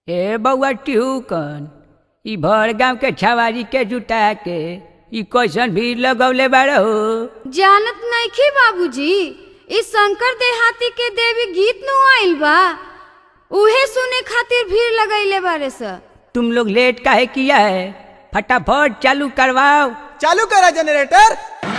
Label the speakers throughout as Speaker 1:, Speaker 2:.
Speaker 1: ए बउआ टिहुकन ई भर गांव के छवारी के जुटा के ई कैसन भीड़ लगौले बाड़ हो
Speaker 2: जानत नइखे बाबूजी इस शंकर देहाती के देवी गीत नु आइल बा उहे सुने खातिर भीड़ लगैले बारे स
Speaker 1: तुम लोग लेट काहे किया है फटाफट चालू करवाओ
Speaker 3: चालू करा जनरेटर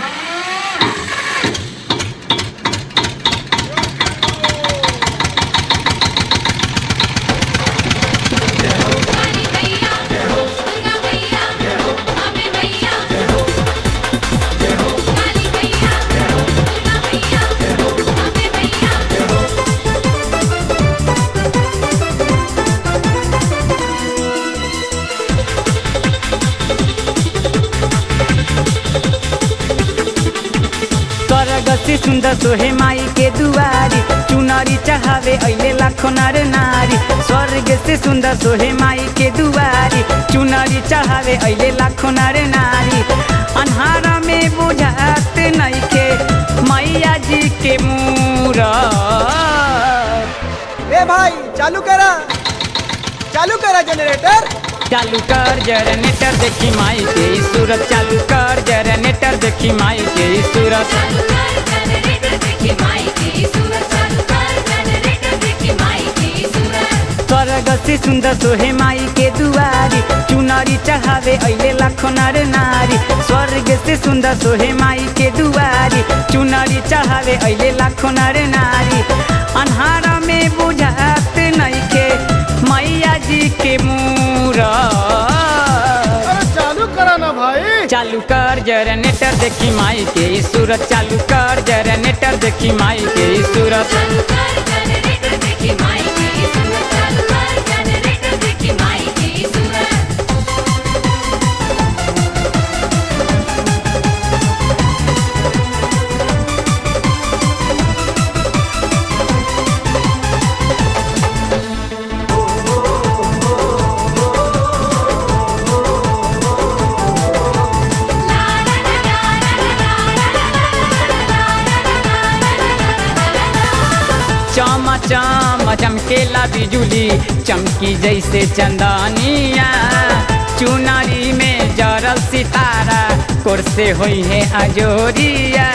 Speaker 1: स्वर्ग से सुंदर सोहे माई के दुआरी चुनरी चढ़ावे अइले लाखो नर नारी स्वर्ग से सुंदर सोहे माई के दुआरी चुनरी चढ़ावे अइले लाखो नर नारी अन्हारा में बुझात नइखे मैया जी के मूरत
Speaker 3: ए भाई चालू करा चालू करा जनरेटर
Speaker 1: चालू कर जनरेटर देखी माई के ई सूरत चालू कर जनरेटर देखी माई के ई सूरत स्वर्ग से सुंदर सोहे माई के दुआरी चुनरी चढ़ावे अइले लाखो नर नारी स्वर्ग से सुंदर सोहे माई के दुआरी चुनरी चढ़ावे अइले लाखो नर नारी अन्हारा में बुझात नइखे मैया जी के मूरत
Speaker 3: अरे चालू करा ना भाई
Speaker 1: चालू कर जनरेटर देखी माई के ई सूरत चालू कर जनरेटर देखी माई के ई सूरत चम चम चमकेला बिजुली चमकी जैसे चंदनिया चुनरी में जरल सितारा कोर से होई है अजोरिया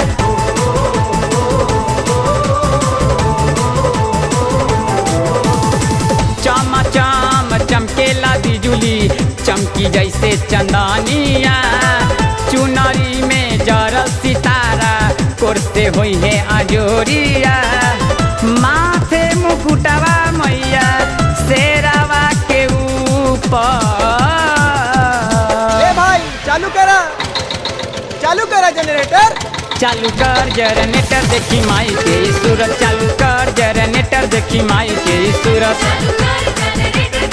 Speaker 1: चम चम चमकेला बिजुली चमकी जैसे चंदनिया चुनरी में जरल सितारा कोरते होई है अजोरिया माथे मुकुटवा मैया शेरावा के ऊपर
Speaker 3: ए भाई चालू करा चालू करा जनरेटर
Speaker 1: चालू कर जनरेटर देखी माई के ई सूरत चालू कर जनरेटर देखी माई के ई सूरत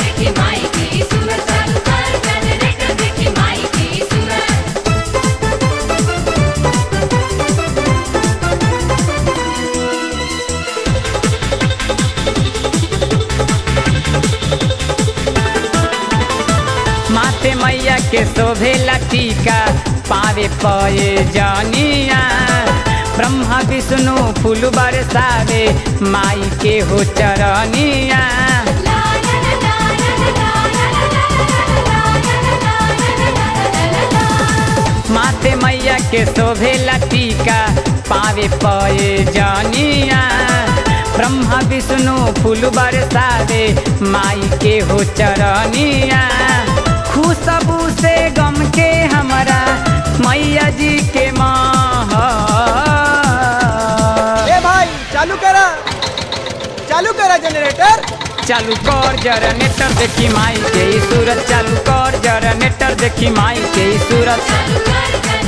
Speaker 1: माथे मैया के शोभेला टीका पावे पये जानिया ब्रह्मा विष्णु फूल बरसावे माई के हो चरनिया माथे मैया के शोभेला टीका पावे पये जानिया ब्रह्मा विष्णु फूल बरसावे माई के हो चरनिया खुशबू से गम के हमरा मैया जी के माह
Speaker 3: ए भाई चालू करा चालू करा जनरेटर
Speaker 1: चालू कर जनरेटर देखी माई के ई सूरत चालू कर जनरेटर देखी माई के ई सूरत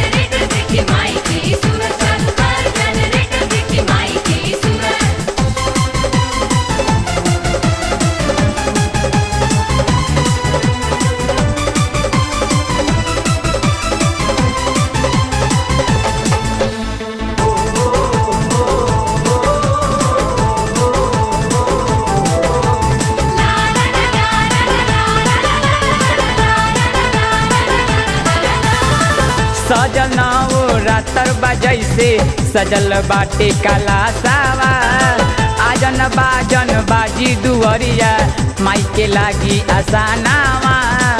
Speaker 1: सजल नाव रातर बजैसे सजल बाटे काला सावा आजन बाजन बाजी दुअरिया माई के के लागी आसानावा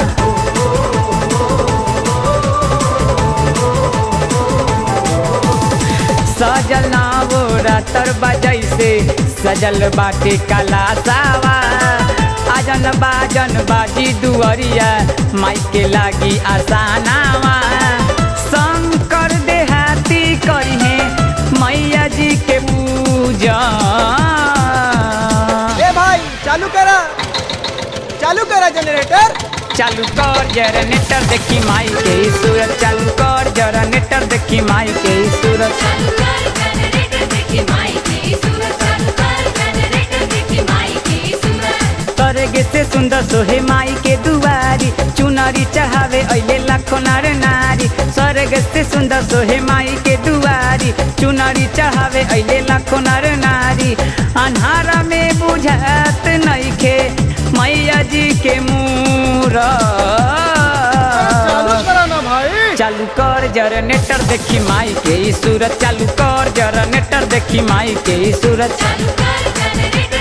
Speaker 1: सजल नावो रातर बजैसे सजल बाटे कला सावा आजन बाजन बाजी दुअरिया माई के लागी आसानावा शंकर देहाती करिहे मैया जी के पूजा
Speaker 3: ए भाई चालू करा चालू करा जनरेटर
Speaker 1: चालू कर जनरेटर देखी माई के ई सूरत चालू कर जनरेटर देखी माई के ई सूरत
Speaker 4: चालू कर जनरेटर देखी माई की सूरत चालू कर जनरेटर देखी माई की सूरत
Speaker 1: तरगे से सुंदर सोहे माई के दुआरी चुनरी चढ़ावे अइले लाखो नर नारी स्वर्ग से सुंदर सोहे माई के दुआरी चुनरी चढ़ावे अइले लाखो नर नारी अन्हारा में बुझात नइखे मैया जी के मूरत
Speaker 3: चालू करा ना भाई
Speaker 1: चालू कर जनरेटर देखी माई के ई सूरत चालू कर जनरेटर देखी माई के ई सूरत
Speaker 4: चालू कर जनरेटर